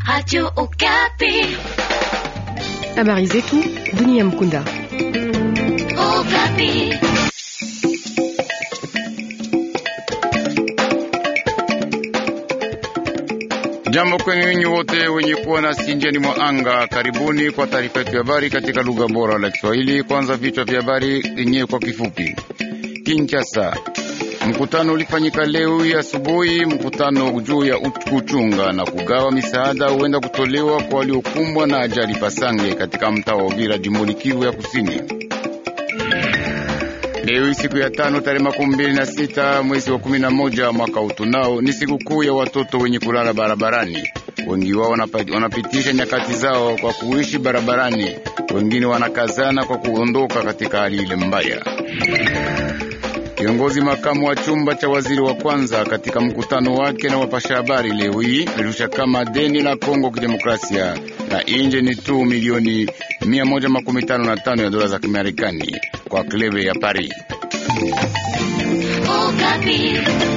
Radio Okapi. Habari zetu dunia mkunda. Okapi. Jambo kwenu nyinyi wote wenye kuwa na sinjani mwa anga, karibuni kwa taarifa yetu ya habari katika lugha bora la Kiswahili. Kwanza vichwa vya habari yenyewe kwa kifupi. Kinshasa, mkutano ulifanyika leo hii asubuhi. Mkutano juu ya kuchunga na kugawa misaada huenda kutolewa kwa waliokumbwa na ajali Pasange katika mtaa wa Uvira, jimboni Kivu ya Kusini. Leo hii siku ya tano tarehe makumi mbili na sita mwezi wa kumi na moja mwaka utunao ni siku kuu ya watoto wenye kulala barabarani. Wengi wao wanapitisha nyakati zao kwa kuishi barabarani, wengine wanakazana kwa kuondoka katika hali ile mbaya. Kiongozi makamu wa chumba cha waziri wa kwanza katika mkutano wake na wapasha habari leo hii alirusha kama deni la Kongo kidemokrasia na inje ni tu milioni 155 ya dola za Kimarekani kwa klebe ya Paris. Okapi.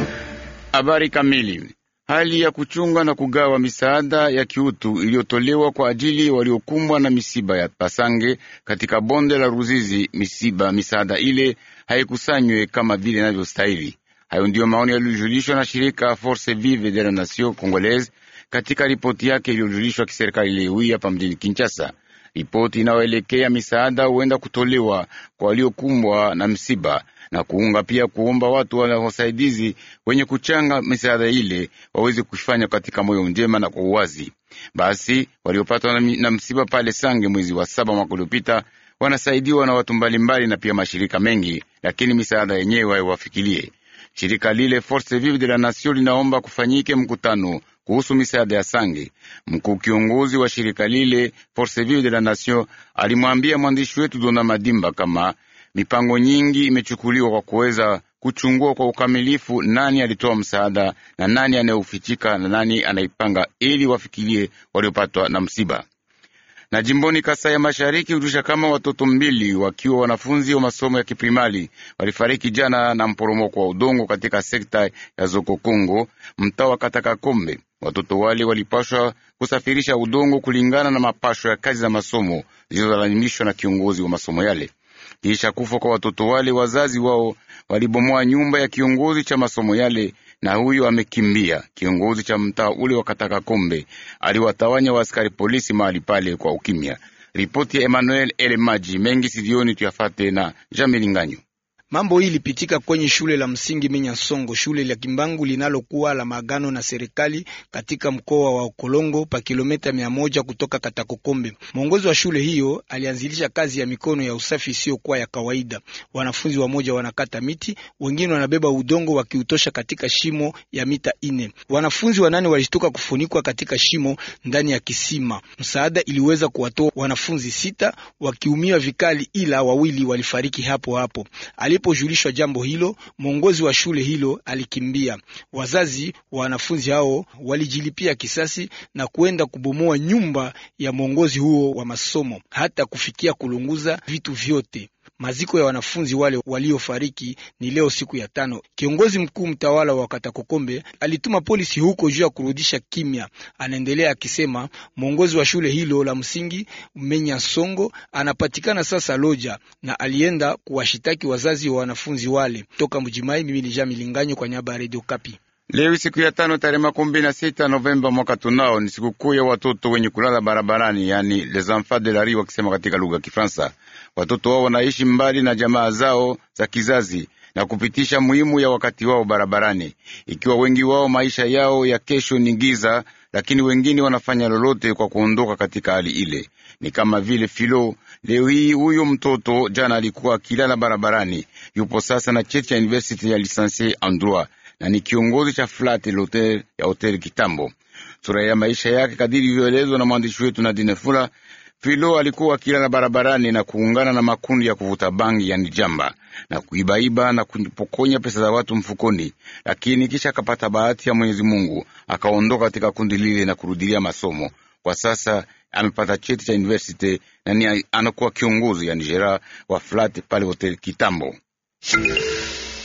Habari kamili. Hali ya kuchunga na kugawa misaada ya kiutu iliyotolewa kwa ajili waliokumbwa na misiba ya Pasange katika bonde la Ruzizi. Misiba misaada ile haikusanywe kama vile inavyostahili. Hayo ndiyo maoni yaliyojulishwa na shirika Force Vive de la Nation Congolaise katika ripoti yake iliyojulishwa kiserikali leo hii hapa mjini Kinshasa. Ripoti inayoelekea misaada huenda kutolewa kwa waliokumbwa na msiba na kuunga pia kuomba watu wa wasaidizi wenye kuchanga misaada ile waweze kufanya katika moyo njema na kwa uwazi. Basi waliopatwa na, na msiba pale Sange mwezi wa saba mwaka uliopita wanasaidiwa na watu mbalimbali na pia mashirika mengi, lakini misaada yenyewe haiwafikilie. Shirika lile Force Vive de la Nation linaomba kufanyike mkutano kuhusu misaada ya Sange. Mkuu kiongozi wa shirika lile Force Vive de la Nation alimwambia mwandishi wetu Dona Madimba kama mipango nyingi imechukuliwa kwa kuweza kuchungua kwa ukamilifu nani alitoa msaada na nani anayeufichika na nani anaipanga ili wafikirie waliopatwa na msiba. Na jimboni Kasai ya Mashariki hujusha kama watoto mbili wakiwa wanafunzi wa masomo ya kiprimari walifariki jana na mporomoko wa udongo katika sekta ya Zokokongo, mtaa wa Katakakombe. Watoto wale walipashwa kusafirisha udongo kulingana na mapasho ya kazi za masomo zilizolalimishwa na kiongozi wa masomo yale. Kisha kufa kwa watoto wale, wazazi wao walibomoa nyumba ya kiongozi cha masomo yale, na huyo amekimbia. Kiongozi cha mtaa ule wa Katakakombe aliwatawanya waaskari polisi mahali pale kwa ukimya. Ripoti ya Emmanuel Elemaji mengi sidioni tuyafate na Jamilinganyo. Mambo hii ilipitika kwenye shule la msingi Minyasongo, shule la Kimbangu linalokuwa la maagano na serikali katika mkoa wa Okolongo pa kilomita mia moja kutoka Katakokombe. Mwongozi wa shule hiyo alianzilisha kazi ya mikono ya usafi isiyokuwa ya kawaida. Wanafunzi wamoja wanakata miti, wengine wanabeba udongo wakiutosha katika shimo ya mita ine. Wanafunzi wanane walishtuka kufunikwa katika shimo ndani ya kisima. Msaada iliweza kuwatoa wanafunzi sita wakiumia vikali, ila wawili walifariki hapo hapo. Alipojulishwa jambo hilo, mwongozi wa shule hilo alikimbia. Wazazi wa wanafunzi hao walijilipia kisasi na kuenda kubomoa nyumba ya mwongozi huo wa masomo, hata kufikia kulunguza vitu vyote. Maziko ya wanafunzi wale waliofariki ni leo siku ya tano. Kiongozi mkuu mtawala wa Katakokombe alituma polisi huko juu ya kurudisha kimya. Anaendelea akisema mwongozi wa shule hilo la msingi Menya Songo anapatikana sasa Loja na alienda kuwashitaki wazazi wa wanafunzi wale. Toka Mjimai, mimi ni Jean Milinganyo kwa niaba ya Radio Kapi. Leo siku ya tano tarehe makumi mbili na sita Novemba mwaka tunao ni sikukuu ya watoto wenye kulala barabarani, yani les enfants de la rue wakisema katika lugha ya Kifaransa. Watoto wao wanaishi mbali na jamaa zao za kizazi na kupitisha muhimu ya wakati wao barabarani, ikiwa wengi wao maisha yao ya kesho ni giza, lakini wengine wanafanya lolote kwa kuondoka katika hali ile. Ni kama vile Filo leo hii, huyo mtoto jana alikuwa akilala barabarani, yupo sasa na cheti cha university ya lisansie en droit na ni kiongozi cha flat hotel ya hotel Kitambo. Sura ya maisha yake kadiri ilivyoelezwa na mwandishi wetu Nadine Fula. Filo alikuwa akilala barabarani na kuungana na makundi ya kuvuta bangi, yani jamba, na kuibaiba na kupokonya pesa za watu mfukoni, lakini kisha akapata bahati ya Mwenyezi Mungu akaondoka katika kundi lile na kurudilia masomo. Kwa sasa amepata cheti cha university na ni anakuwa kiongozi yani jera wa flat pale hotel Kitambo.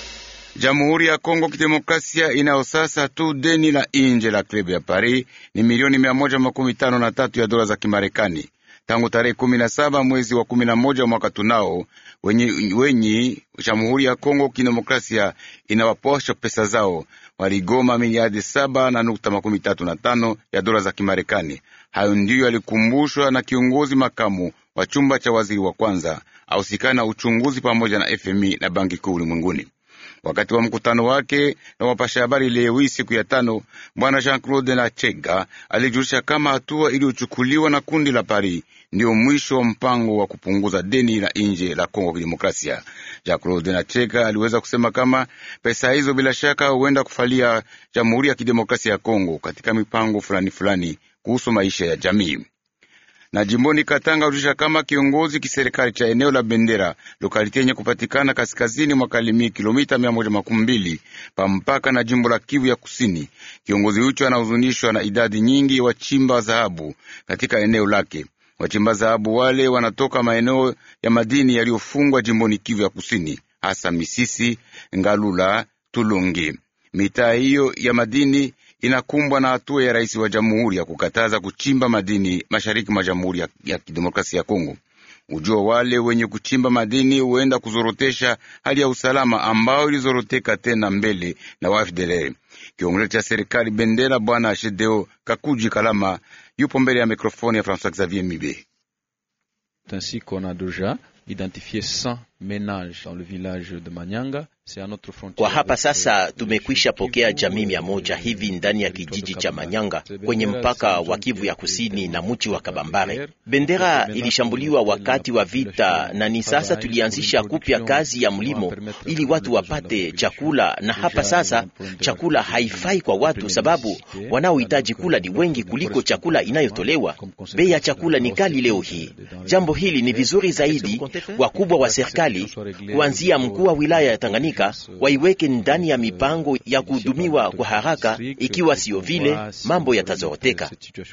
Jamhuri ya Kongo Kidemokrasia inayo sasa tu deni la nje la klabu ya Paris ni milioni mia moja makumi tano na tatu ya dola za Kimarekani tangu tarehe kumi na saba mwezi wa kumi na moja mwaka tunao wenye, wenye Jamhuri ya Kongo Kidemokrasia inawaposha pesa zao waligoma miliardi saba na nukta makumi tatu na tano ya dola za Kimarekani. Hayo ndiyo yalikumbushwa na kiongozi makamu wa chumba cha waziri wa kwanza ausikana na uchunguzi pamoja na FMI na Banki Kuu Ulimwenguni. Wakati wa mkutano wake na wapasha habari leo hii siku ya tano, bwana Jean Claude Nachega alijulisha kama hatua iliyochukuliwa na kundi la Paris ndiyo mwisho wa mpango wa kupunguza deni la nje la Kongo Kidemokrasia. Jean Claude Nachega aliweza kusema kama pesa hizo bila shaka huenda kufalia Jamhuri ya Kidemokrasia ya Kongo katika mipango fulani fulani kuhusu maisha ya jamii na jimboni Katanga ulisha kama kiongozi kiserikali cha eneo la Bendera lokaliti yenye kupatikana kaskazini mwa Kalemi, kilomita mia moja makumi mbili pa mpaka na jimbo la Kivu ya Kusini. Kiongozi hucho anahuzunishwa na idadi nyingi ya wachimba dhahabu katika eneo lake. Wachimba dhahabu wale wanatoka maeneo ya madini yaliyofungwa jimboni Kivu ya Kusini, hasa Misisi, Ngalula, Tulungi. Mitaa hiyo ya madini inakumbwa na hatua ya rais wa jamhuri ya kukataza kuchimba madini mashariki mwa Jamhuri ya, ya Kidemokrasia ya Kongo. Ujua wale wenye kuchimba madini huenda kuzorotesha hali ya usalama ambao ilizoroteka tena mbele na wafdelere. Kiongozi cha serikali Bendera Bwana Shedeo Kakuji Kalama yupo mbele ya mikrofoni ya François Xavier Mibe. Ainsi qu'on a déjà identifié 100 ménages dans le village de Manyanga Kwa hapa sasa tumekwisha pokea jamii mia moja hivi ndani ya kijiji cha Manyanga kwenye mpaka wa Kivu ya Kusini na mji wa Kabambare. Bendera ilishambuliwa wakati wa vita, na ni sasa tulianzisha kupya kazi ya mlimo ili watu wapate chakula, na hapa sasa chakula haifai kwa watu, sababu wanaohitaji kula ni wengi kuliko chakula inayotolewa. Bei ya chakula ni kali leo hii. Jambo hili ni vizuri zaidi wakubwa wa serikali kuanzia mkuu wa wilaya ya Tanganyika waiweke ndani ya mipango ya kuhudumiwa kwa haraka. Ikiwa siyo vile, mambo yatazoroteka.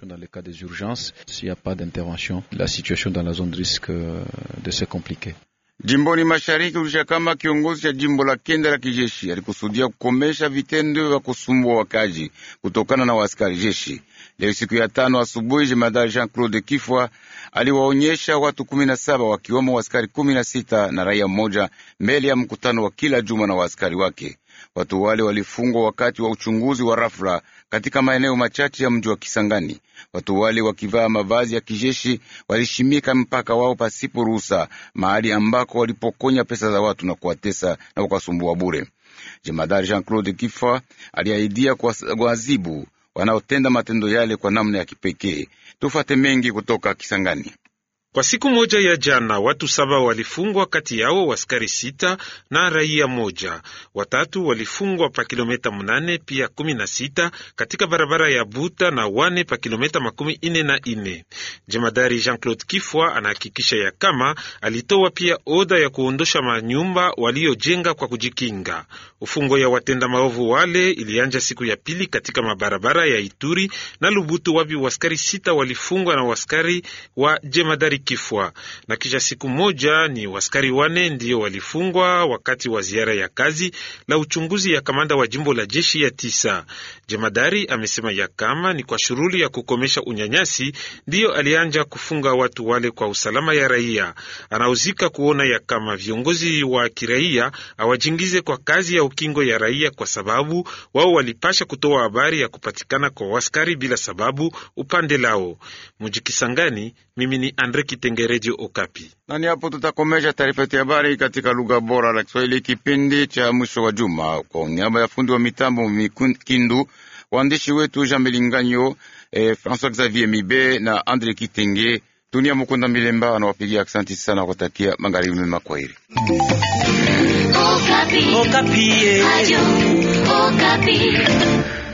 Jimboni mashariki ulisha kama kiongozi cha jimbo la kenda la kijeshi alikusudia kukomesha vitendo vya kusumbua wakaji kutokana na waaskari jeshi. Leo siku ya tano asubuhi, jemadari Jean Claude Kifwa aliwaonyesha watu kumi na saba wakiwemo waaskari kumi na sita na raia mmoja mbele ya mkutano wa kila juma na waaskari wake. Watu wale walifungwa wakati wa uchunguzi wa rafla katika maeneo machache ya mji wa Kisangani. Watu wale wakivaa mavazi ya kijeshi walishimika mpaka wao pasipo ruhusa, mahali ambako walipokonya pesa za watu na kuwatesa na kuwasumbua bure. Jemadari Jean Claude Kifwa aliahidia kuwazibu wanaotenda matendo yale kwa namna ya kipekee. Tufate mengi kutoka Kisangani. Kwa siku moja ya jana watu saba walifungwa, kati yao waskari sita na raia moja. Watatu walifungwa pa kilometa mnane pia kumi na sita katika barabara ya Buta na wane pa kilometa makumi ine na ine. Jemadari Jean Claude Kifwa anahakikisha ya kama alitoa pia oda ya kuondosha manyumba waliojenga kwa kujikinga. Ufungo ya watenda maovu wale ilianja siku ya pili katika mabarabara ya Ituri na Lubutu, wapi waskari sita walifungwa na waskari wa jemadari Kifwa na kisha siku moja ni waskari wane ndiyo walifungwa wakati wa ziara ya kazi la uchunguzi ya kamanda wa jimbo la jeshi ya tisa. Jemadari amesema ya kama ni kwa shughuli ya kukomesha unyanyasi ndiyo alianja kufunga watu wale kwa usalama ya raia. Anauzika kuona ya kama viongozi wa kiraia awajingize kwa kazi ya ukingo ya raia, kwa sababu wao walipasha kutoa habari ya kupatikana kwa waskari bila sababu upande lao. Mujikisangani, mimi ni Andre Kitengerejo Okapi. Nani hapo tutakomesha taarifa yetu ya habari katika lugha bora la Kiswahili kipindi cha mwisho wa juma. Kwa niaba ya fundi wa mitambo Mikindu, waandishi wetu Jean Melinganyo, eh, François Xavier Mibe na Andre Kitenge, Dunia Mukunda Milemba anawapigia asanti sana, kutakia magharibi mema. Kwaheri. Okapi. Okapi. Radio Okapi.